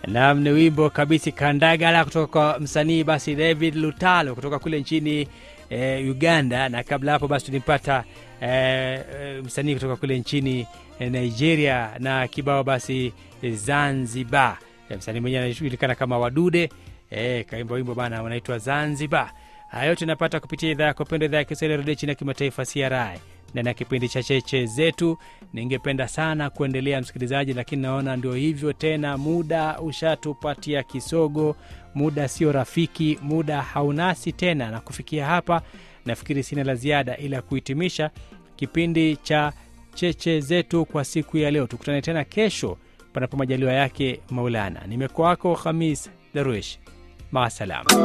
Nam ni wimbo kabisi Kandagala kutoka kwa msanii basi David Lutalo kutoka kule nchini e, Uganda, na kabla hapo basi tulimpata e, e, msanii kutoka kule nchini e, Nigeria na kibao basi e, Zanzibar. E, msanii mwenyewe anajulikana kama Wadude e, kaimba wimbo bana wanaitwa Zanzibar. Haya yote napata kupitia idhaa yako pendwa, idhaa ya Kiswahili redio chini ya kimataifa CRI ndani ya kipindi cha cheche zetu. Ningependa sana kuendelea msikilizaji, lakini naona ndio hivyo tena, muda ushatupatia kisogo, muda sio rafiki, muda haunasi tena. Na kufikia hapa, nafikiri sina la ziada ila kuhitimisha kipindi cha cheche zetu kwa siku ya leo. Tukutane tena kesho, panapo majaliwa yake Maulana. Nimekuwa wako Khamis Darwish, maasalam.